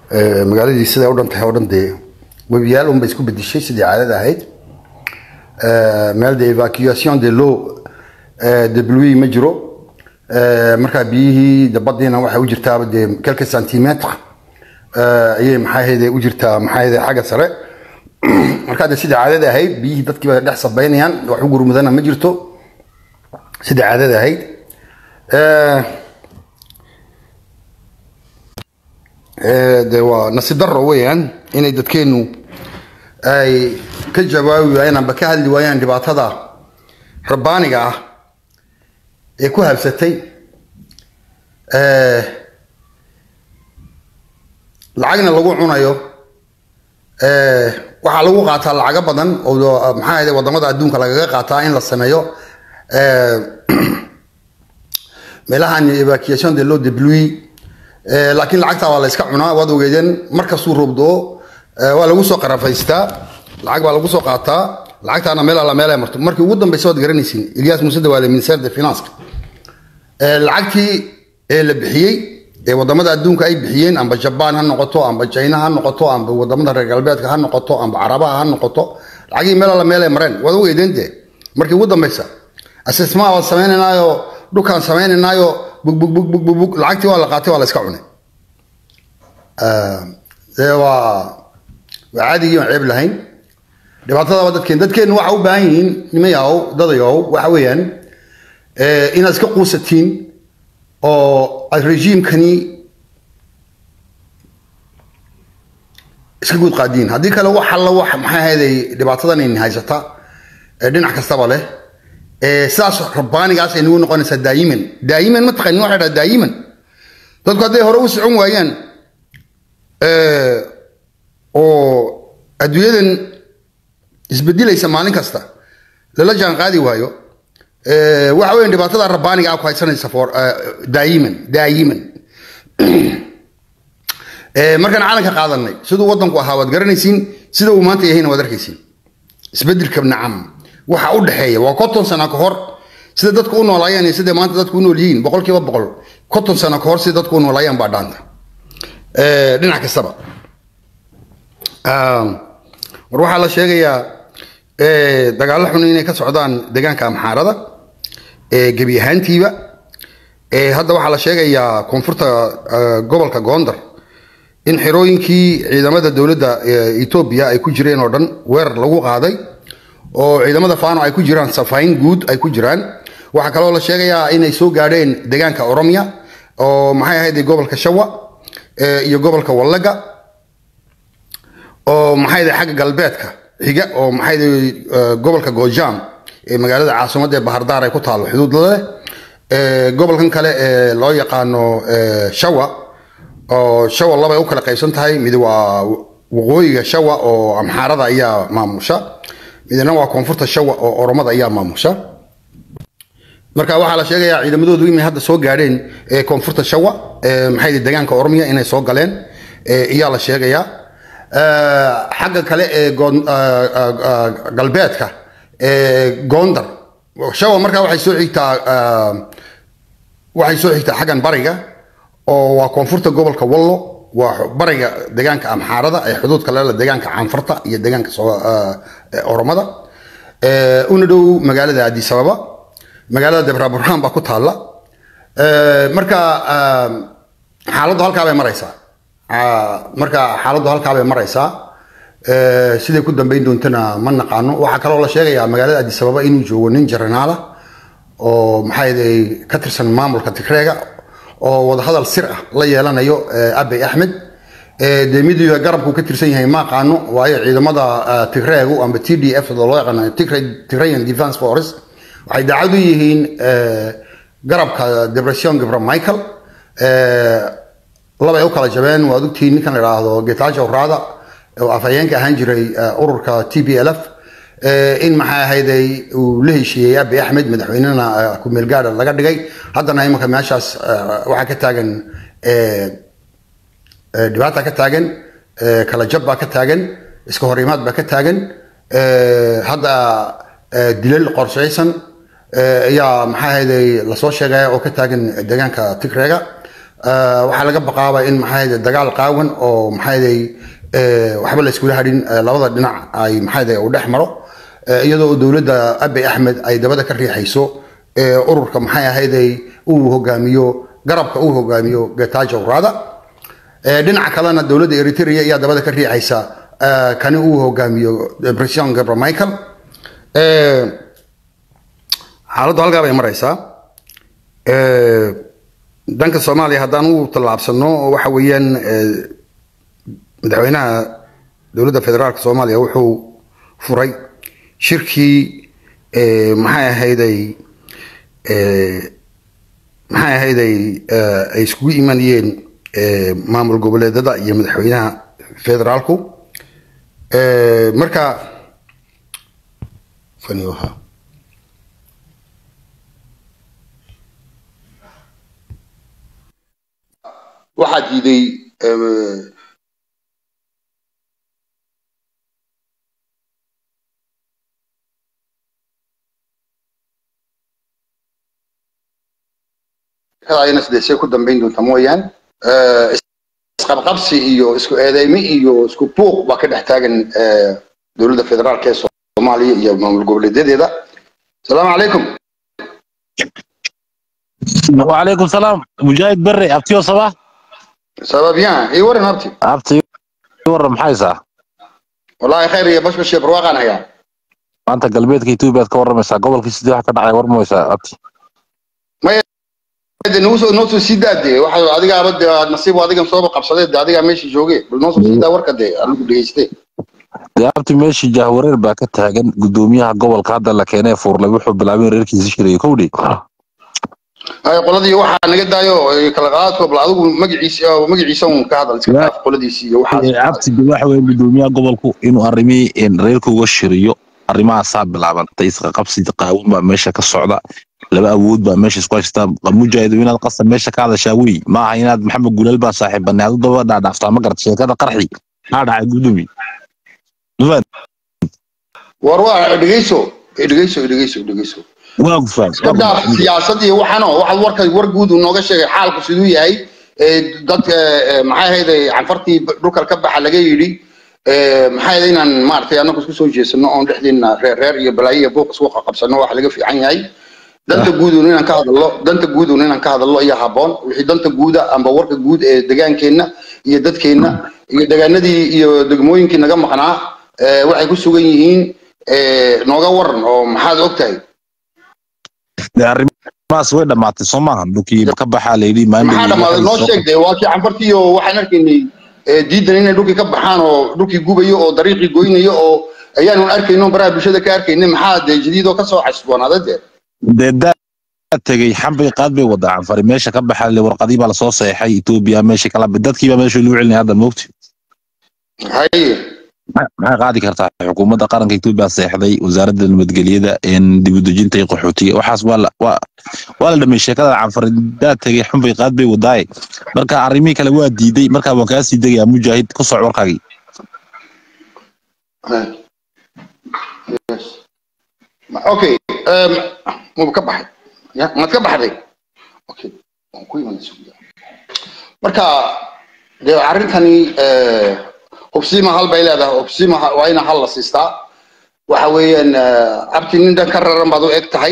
magaaladii siday u dhan tahay oo dhan dee webiyaal unbay isku bedishay sidii caadada ahayd meel de evacuation de l'eau de pluie ma jiro markaa biyihii de badiina waxay u jirtaaba dee quelques centimetre ayay maxaa ahayde u jirtaa maxaa ahayde xagga sare markaa de sidii caadada ahayd biyihii dadkii bay dhex sabaynayaan wax u gurmudana ma jirto sidii caadada ahayd de waa nasiib daro weeyaan inay dadkeenu ay ka jawaabi waayaan amba ka hadli waayaan dhibaatada rabbaaniga ah ee ku habsatay lacagna lagu cunayo waxaa lagu qaataa lacago badan oo maxaa ahayde wadamada adduunka lagaga qaataa in la sameeyo meelahan evacuation de l'eau de pluie laakiin lacagtaa waa la iska cunaa waad ogeedeen markastuu roobdoo waa lagu soo qarafaystaa lacag baa lagu soo qaataa lacagtaana meel alla meel ay marto markii ugu dambeysa waad garanaysiin ilyas muuse dawaale ministère de finance lacagtii ee la bixiyey ee wadamada adduunka ay bixiyeen amba jabaan ha noqoto amba china ha noqoto amba wadamada reer galbeedka ha noqoto amba carabaha ha noqoto lacagii meel alla meel ay mareen waad ogeedeen dee markii ugu dambeysa assessment waan samaynaynaayo dhulkaan samaynaynaayo bugbugbugbug lacagtii waa la qaatay waa la iska cunay dee waa waa caadigii aan ceeb lahayn dhibaatada waa dadkeen dadkeennu waxa u baahan yihiin nimayahow dadayow waxa weeyaan inaad iska quusatiin oo aad regiimkani iska guud qaadiin haddii kale wax alla wax maxay ahayday dhibaatadan in haysata dhinac kastaba leh sidaas rabbaanigaas ay nagu noqonaysaa daayiman daayiman ma taqanin waxa dhaha daayiman dadku hadday hore u socon waayaan oo adduunyadan isbedilaysa maalin kasta lala jaan qaadi waayo waxa weyan dhibaatada rabbaaniga ah ku haysanaysa for daayiman daayiman markaan calanka qaadanay siduu waddanku ahaa waad garanaysiin sida uu maanta yahayna waad arkaysiin isbedelka nacam waxa u dhexeeya waa konton sano ka hor sida dadku u noolaayeen iyo sida maanta dadku u nool yihiin boqol kiiba boqol konton sano ka hor sida dadku u noolaayeen baa dhaanta dhinac kastaba war waxaa la sheegayaa dagaallo xun inay ka socdaan deegaanka amxaarada gebi ahaantiiba hadda waxaa la sheegayaa koonfurta gobolka goondar in xerooyinkii ciidamada dowladda etoobiya ay ku jireen oo dhan weerar lagu qaaday oo ciidamada fano ay ku jiraan safayn guud ay ku jiraan waxaa kaloo la sheegayaa inay soo gaadheen deegaanka oromia oo maxay ahayd gobolka shawa iyo gobolka wallaga oo maxay ahayd xagga galbeedka xiga oo maxay ahayd gobolka gojam ee magaalada caasimadda ee bahardaar ay ku taalo xuduud leh gobolkan kale ee loo yaqaano shawa oo shawa labay u kala qaybsan tahay mid waa waqooyiga shawa oo amxaarada ayaa maamusha midna waa koonfurta shawa oo oromada ayaa maamusha marka waxaa la sheegayaa ciidamadoodu inay hadda soo gaadheen koonfurta shawa maxay deegaanka oromiya inay soo galeen ayaa la sheegayaa xagga kale ee galbeedka gondar shawa markaa waxay soo xigtaa waxay soo xigtaa xaggan bariga oo waa koonfurta gobolka wallo waa bariga deegaanka amxaarada ee xuduudka leela deegaanka canfarta iyo deegaanka oromada una dhow magaalada addis ababa magaalada debra burhaan baa ku taalla marka xaaladdu halkaa bay maraysaa marka xaaladdu halkaa bay maraysaa siday ku dambeyn doontana ma naqaano waxaa kaloo la sheegayaa magaalada addis ababa inuu joogo nin jaranaala oo maxaa ka tirsan maamulka tigreega oo wadahadal sir ah la yeelanayo abey axmed dee midiga garabku ka tirsan yahay ma aqaano waayo ciidamada tigreegu amba t d f loo yaqaano tigrayan defense force waxay daacad u yihiin garabka depression gibra michael labay u kala jabeen waad ogtihiin ninkan la idhaahdo getajo raada oo afhayeenka ahaan jiray ururka t b l f in maxay ahayday uu la heshiiyey abi axmed madaxweynena kumeel gaadha laga dhigay haddana imanka meeshaas waxaa ka taagan dhibaata ka taagan kala jab baa ka taagan iska horimaad baa ka taagan hadda dilal qorshaysan ayaa maxaa ahayday lasoo sheegaya oo ka taagan deegaanka tigreega waxaa laga baqaaba in maxaa dagaal qaawan oo maxaa waxba la iskula hadhin labada dhinac ay maxaa u dhex maro iyadoo dowladda abi axmed ay dabada ka riixayso ururka maxay ahayday uu hogaamiyo garabka uu hogaamiyo getajo rada dhinaca kalena dowladda eritrea ayaa dabada ka riixaysa kani uu hogaamiyo president gabra michael xaaladdu halkaa bay maraysaa danka soomaaliya haddaan u tallaabsano waxa weeyaan madaxweynaha dowladda federaalka soomaaliya wuxuu furay shirkii maxay ahayday maxay ahayday ay iskugu imanayeen maamul goboleedada iyo madaxweynaha federaalku marka faniha waxaa diiday ayna sidee ku dambayn doonta mooyaan isqabqabsi iyo isku eedeyme iyo isku buuq baa ka dhex taagan dowladda federaalk ee soomaaliya iyo maamul goboleedyadeeda asalaamu calaykum وعليكم السلام مجاهد بري ابتيو صباح ça bien ii waran abti ابتي ورا محايسة wallaahi khayr iyo bashbash iyo barwaaqaan hayaa maanta galbeedka Itoobiya ka waramaysaa gobolkii sidii wax ka dhacay warmaysaa abti de noo soo noo soo sii daade waxa adigaaba de nasiib adigan sooba qabsadee de adigaa meesha joogee bal noo soo sii daa warka dee anigu dhegeystee dee abti meeshii jahwareer baa ka taagan gudoomiyaha gobolka hadda la keenay fuurlay wuxuu bilaabay in reerkiisa shirayay kowdhi hay qoladii waxaa naga daayo kala qaadko bal adigu magaciisa magaciisa un ka hadal iska dhaaf qoladiisi iyo waxaas abti de waxa weeye gudoomiyaha gobolku inuu arrimihii reerka uga shiriyo arrimahaasaa bilaabantay isqa qabsi qaawin baa meesha ka socda laba awood baa meesha isku haystaa mujaahido inaad qasab meesha ka hadashaa wey ma aha inaad maxamed gulaal baa saaxiibanay adu daba dhaadhaaftaa ma garata sheekada qarxi maxaa dhacay gudoomi war waa dhegeyso dhegeyso dhegeyso dhegeyso waa gufaan iska dhaaf siyaasad iyo waxano waxaad warka war guud uu nooga sheegay xaalku siduu yahay dadka maxay ahayd canfartii dhulka ka baxa laga yidhi maxay ahayd inaan maaragtay annagu isku soo jeesano oon dhexdeena reer reer iyo balaayo iyo buuq isku qabsano wax laga fiican yahay danta guudun inaan ka hadallo danta guudun inaan ka hadallo iyo habboon wixii danta guuda amba warka guud ee degaankeenna iyo dadkeenna iyo degaanadii iyo degmooyinkii naga maqnaa waxay ku sugan yihiin nooga waran oo maxaad og tahay arrimahaas way dhammaatay soo maaha dhulkii ka baxaa layidhi maxaa dhammaaday noo sheeg dee waa kii canfartii oo waxaan arkaynay diidan inay dhulkii ka baxaan oo dhulkii gubayo oo dariiqii goynayo oo ayaanu arkayno baraha bulshada ka arkaynay maxaa dee jadiidoo kasoo xasboonaaday dee dee daa tegey xambay qaad bay wadaa canfari meesha ka baxa le warqadii baa lasoo seexay etoobiya meesha kala dadkii baa meesha lagu celinaya hadda moogti haye maxay qaadi kartaa xukuumadda qaranka etoobiya seexday wasaaradda nabadgelyada dib u dejinta iyo qaxootiga waxaas waa la waa waa la dhamay sheekada canfari daa tegey xambay qaad bay wadaaye marka arrimihii kale waa diiday marka waan kaa sii degayaa mujaahid ku soc warkaagii okay maba ka baxay ya maad ka baxday okay waan ku iman marka dee arrintani hubsiima hal bay leedahay hubsiima waa ina hal la siistaa waxa weeyaan abti nin dhan ka raran baad u eg tahay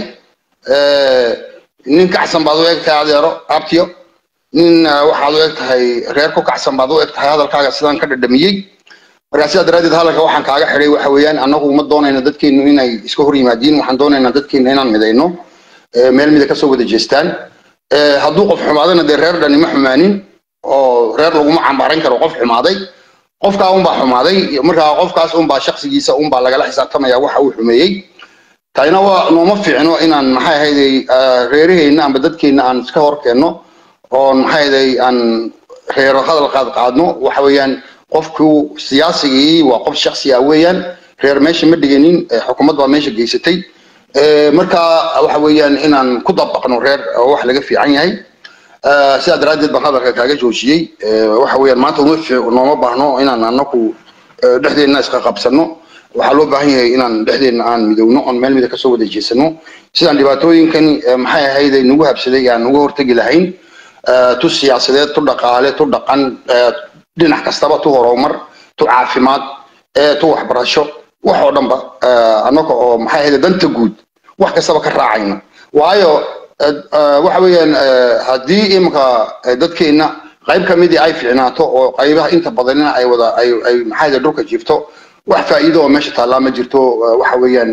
nin kacsan baad u eg tahay adeero abtiyo nin waxaad u eg tahay reer ku kacsan baad u eg tahay hadalkaaga sidaan ka dhadhamiyey markaa sidaa daraaddeed hadalka waxaan kaaga xidhay waxa weeyaan annagu ma doonayna dadkeennu inay iska hor yimaadiin waxaan doonaynaa dadkeenna inaan midayno meel mida kasoo wada jeestaan hadduu qof xumaadana dee reer dhani ma xumaanin oo reer laguma cambaaran karo qof xumaaday qofkaa unbaa xumaaday markaa qofkaas unbaa shaksigiisa unbaa lagala xisaabtamaya waxa uu xumeeyey tayna waa nooma fiicno inaan maxay ahayday reeraheenna amba dadkeenna aan iska hor keenno oon maxay ahayday aan reero hadal qaad qaadno waxa weeyaan qofku siyaasigii waa qof shaksi ah weeyaan reer meesha ma dhiganin xukuumad baa meesha geysatay marka waxa weeyaan inaan ku dabaqno reer oo wax laga fiican yahay sidaa daraaddeed baan hadalka kaaga joojiyey waxa weeyaan maanta uma nooma baahno inaan anaku dhexdeenna iska qabsano waxaa loo baahan yahay inaan dhexdeenna aan midowno oon meel mida kasoo wada jeesano sidaan dhibaatooyinkan maxay ahayday nagu habsaday aan uga hortegi lahayn tu siyaasadeed tu dhaqaale tu dhaqan dhinac kastaba tu horumar tu caafimaad tu waxbarasho wax oo dhanba annaga oo maxay ahayd danta guud wax kastaba ka raacayna waayo waxa weeyaan haddii iminka dadkeenna qayb ka midii ay ficnaato oo qaybaha inta badanina ay wada ay ay maxay ahayd dhulka jiifto wax faa'iido oo meesha taallaa ma jirto waxa weeyaan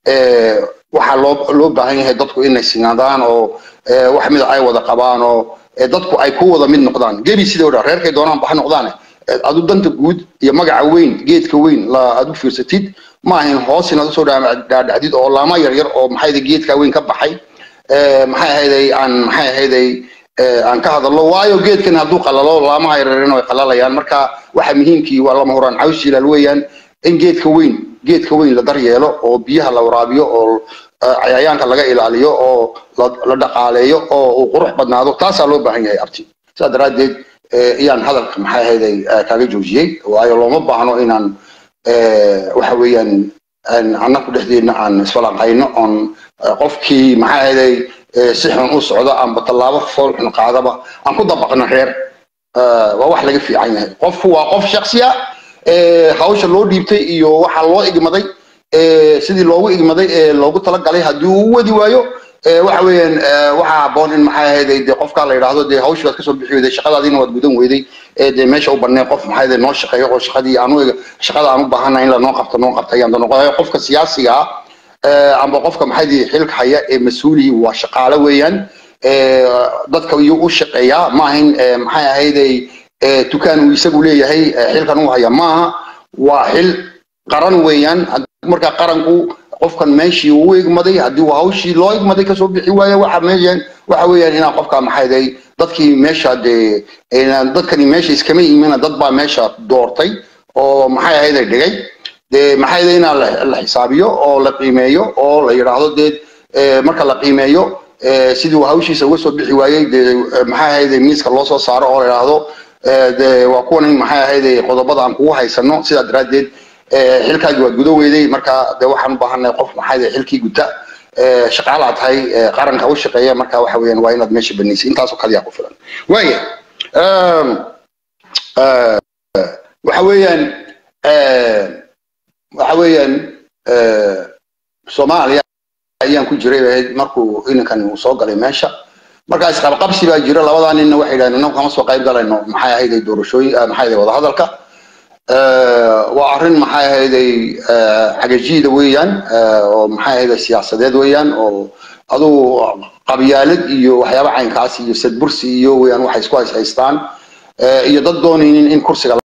waxaa loo loo baahan yahay dadku inay sinaadaan oo wax mid ay wada qabaan oo dadku ay ku wada mid noqdaan gebi sidoo dhan reerkay doonaan baxa noqdaane adu danta guud iyo magaca weyn geedka weyn la aad u fiirsatid ma ahayn hoos inaad usoo dhaadhacdid oo laama yaryar oo maxay ahayd geedka weyn ka baxay maxay ahayday aan maxay ahayday aan ka hadallo waayo geedkan hadduu qalalo laamaha yaryarina way qalalayaan marka waxa muhiimkii waa lama huraan caws jilaal weeyaan in geedka weyn geedka weyn la daryeelo oo biyaha la waraabiyo oo cayayaanka laga ilaaliyo oo la dhaqaaleeyo oo uu qurux badnaado taasaa loo baahan yahay abti sidaa daraaddeed iyaan hadalka maxay ahayday kaaga joojiyey waayo looma baahno inaan waxa weeyaan annaku dhexdeedna aan isfalanqayno oon qofkii maxay ahayday si xun u socdo amba tallaabo fool xun qaadaba aan ku dabaqno reer waa wax laga fiican yahay qofku waa qof shaksiya hawsha loo dhiibtay iyo waxa loo igmaday sidii loogu igmaday ee loogu talagalay haddii uu wadi waayo waxa weeyaan waxaa habboon in maxay ahayday dee qofkaa la yidhaahdo dee hawshii waad kasoo bixi weyday shaqadaadiina waad gudan weyday dee meesha u banee qof maxay ahayday noo shaqeeyo oo shaqadii aanu shaqada aan u baahanahay in lanoo qabto noo qabta ayaan noqonayo qofka siyaasiga ah amba qofka maxay xilka haya ee mas-uulihii waa shaqaale weeyaan dadka iyuu u shaqeeyaa ma ahayn maxay ahayday dukaan uu isagu leeyahay xilkan uu haya maaha waa xil qaran weeyaan marka qaranku qofkan meeshii uu igmaday haddii uu hawshii loo igmaday kasoo bixi waayo waxa meeshan waxa weeyaan inaa qofka maxayday dadkii meesha dee dadkani meesha iskama imina dad baa meesha doortay oo maxay ahayday dhigay dee maxay ahayday inaa la xisaabiyo oo la qiimeeyo oo la yidhaahdo dee marka la qiimeeyo sidii uu hawshiisa uga soo bixi waayey dee maxay ahayday miiska loo soo saaro oo la yidhaahdo dee waa kuwan maxay ahayday qodobada aan kugu haysano sidaa daraaddeed xilkaagii waad gudo weyday marka dee waxaan u baahannahay qof maxay xilkii guta shaqaalaa tahay qaranka u shaqeeya marka waxa weeyaan waa inaad meesha banaysay intaasoo kaliya ku filan waaya waxa weeyaan waxa weeyaan soomaaliya ayaan ku jiray ahayd markuu inankan uu soo galay meesha markaa isqabqabsi baa jira labadaa ninna waxay yidhahdeen innagu kama soo qayb galayno maxay ahayday doorashooyin maxay ahayday wadahadalka waa arrin maxay ahayday cagajiida weeyaan oo maxay ahayday siyaasadeed weeyaan oo aduu qabyaalad iyo waxyaaba caynkaas iyo sadbursi iyo weeyaan waxay isku hayshaystaan iyo dad doonaynin in kursiga